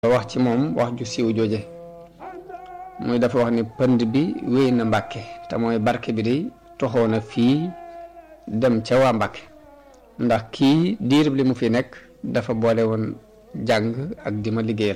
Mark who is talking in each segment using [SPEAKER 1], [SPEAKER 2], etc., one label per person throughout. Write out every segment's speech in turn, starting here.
[SPEAKER 1] wax ci moom wax ju siiw jooje muy dafa wax ni pënd bi wéy na mbàkke te mooy barke bi day toxoo na fii dem ca waa mbàkke ndax kii diirib li mu fi nekk dafa boole woon jàng ak di ma liggéeyal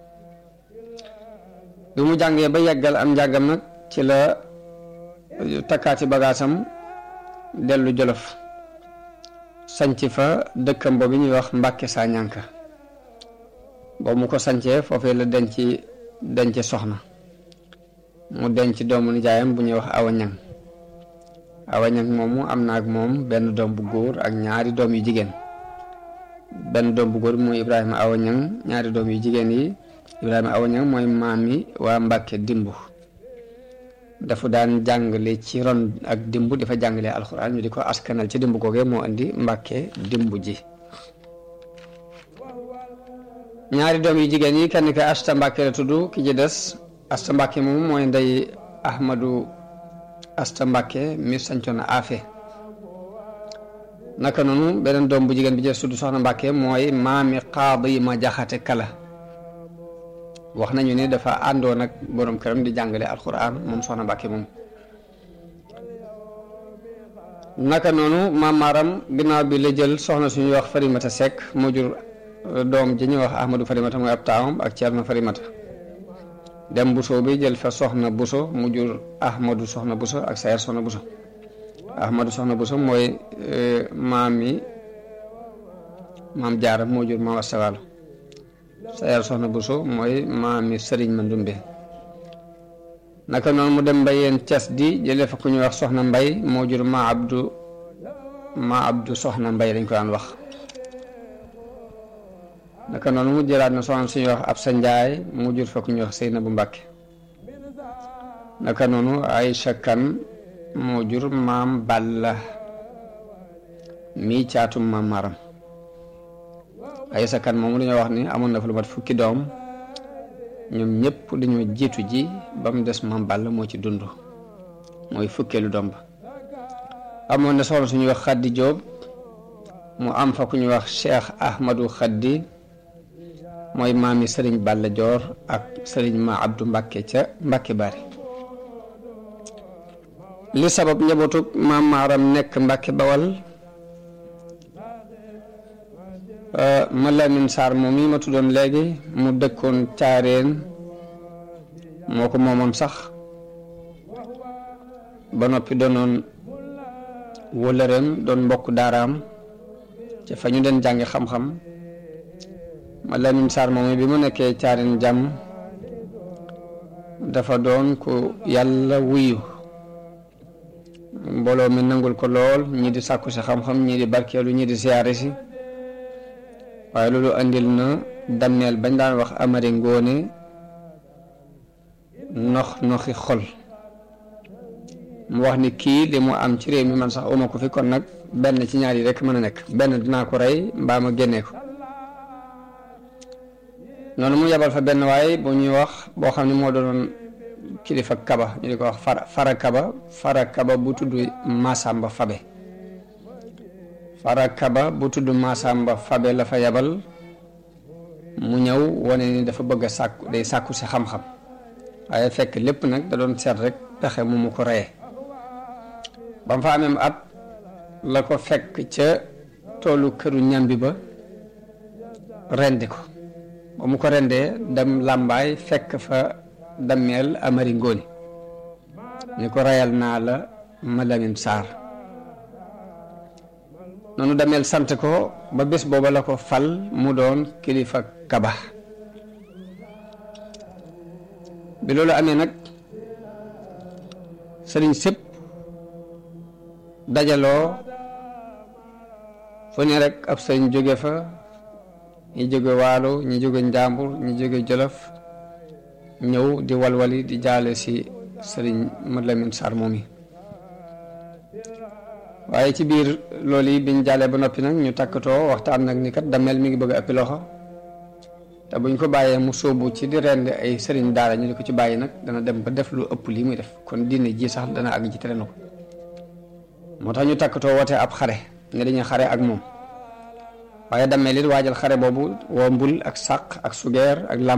[SPEAKER 1] bi mu jàngee ba yeggal am njàngam nag ci la takkaati bagaasam dellu jolof sanc fa dëkkam boobu ñuy wax mbàkke saa ñànka boobu mu ko sancee foofee la denc denc soxna mu denc doomu nijaayam bu ñuy wax awa ñang awa ñang moomu am na ak moom benn doom bu góor ak ñaari doom yu jigéen benn doom bu góor bi mooy ibrahima awa ñang ñaari doom yu jigéen yi ibrahima awa ñang mooy maam yi waa mbàkke dimbu dafa daan jàngale ci ron ak dimbu dafa jàngale alxuraan ñu di ko askanal ci dimbu googee moo indi mbàkke dimbu ji ñaari doom yu jigéen yi kenn ki asta mbàkke la tudd ki ci des asta mbàkke moom mooy ndey ahmadu asta mbàkke mi sancoon afe naka noonu beneen doom bu jigéen bi ci des tudd soxna mbàkke mooy maami qaadi ma jaxate kala wax nañu ni dafa àndoon ak borom këram di jàngale alquran moom soxna mbàkke moom naka noonu maam maaram ginnaaw bi la jël soxna suñuy wax farimata sekk moo jur doom ji ñuy wax ahmadu farimata mooy ab taawam ak ceerno farimata dem buso bi jël fa soxna buso mu jur ahmadu soxna buso ak sayer soxna buso ahmadu soxna buso mooy maam yi maam jaara moo jur maam astawaalo sayer soxna buso mooy maam yi sëriñ ma ndumbe naka noonu mu dem mbayeen ces di jëlee fa ku ñuy wax soxna mbay moo jur ma abdu ma abdu soxna mbay lañ ko daan wax naka noonu mu jëlaat na soxna suñuy wax ab sa njaay mu jur fa ku ñuy wax sëyna bu mbàkke naka noonu Aysa kan moo jur maam balla mii caatum maam maram Aysa kan moomu dañoo wax ni amoon na fa lu mat fukki doom ñoom ñëpp dañoo jiitu ji ba mu des maam balla moo ci dund mooy fukkeelu doom ba amoon na soxna suñuy wax xaddi jóob mu am fa ku ñuy wax cheikh ahmadu xaddi mooy maami sëriñ Balla Joor ak sëriñ ma Abdou Mbàkke ca Mbàkke Bari li sabab njabootug maam maaram nekk Mbàkke Bawal ma Lamin Saar moom yi ma tuddoon léegi mu dëkkoon caareen moo ko moomoon sax ba noppi doonoon wëlëreem doon mbokk daaraam ca fa ñu den jàngi xam-xam ma Lamin Saar moom bi mu nekkee caareen jàmm dafa doon ko yàlla wuyu mbooloo mi nangul ko lool ñii di sàkku si xam-xam ñii di barkeelu ñii di siyaare si waaye loolu andil na dammeel bañ daan wax amari ngóone nox noxi xol mu wax ni kii li mu am ci réew mi man sax uma ko fi kon nag benn ci ñaar yi rek mën a nekk benn dinaa ko rey mbaa ma génnee ko noonu mu yebal fa benn waaye bu ñuy wax boo xam ne moo doon kilifa kaba ñu di ko wax fara fara kaba fara kaba bu tudd Masamba Fabe fara kaba bu tudd Masamba Fabe la fa yebal mu ñëw wane ni dafa bëgg a sàkku day sàkku si xam-xam waaye fekk lépp nag da doon seet rek pexe mu mu ko reyee ba mu fa amee at la ko fekk ca toolu këru ñambi ba rendi ko ba mu ko rendee dem làmbaay fekk fa dammeel amari ngóoni ni ko reyal naa la ma Lamin Saar noonu dameel sant ko ba bés booba la ko fal mu doon kilifa kaba bi loolu amee nag sëriñ sëpp dajaloo fu ne rek ab sëriñ jóge fa ñi jóge waalo ñi jóge njàmbur ñi jóge jolof ñëw di walwali di jaale si sëriñ Mad Lamin Saar moom yi waaye ci biir loolu yi biñ jaalee ba noppi nag ñu takkatoo waxtaan nag ni kat damel mi ngi bëgg a ëppi loxo te buñ ko bàyyee mu sóobu ci di rend ay sëriñ daara ñu di ko ci bàyyi nag dana dem ba def lu ëpp lii muy def kon diine ji sax dana àgg ci tere na ko moo tax ñu takkatoo wootee ab xare ne dañuy xare ak moom waaye dammeel it waajal xare boobu woo mbul ak sàq ak sugeer ak lam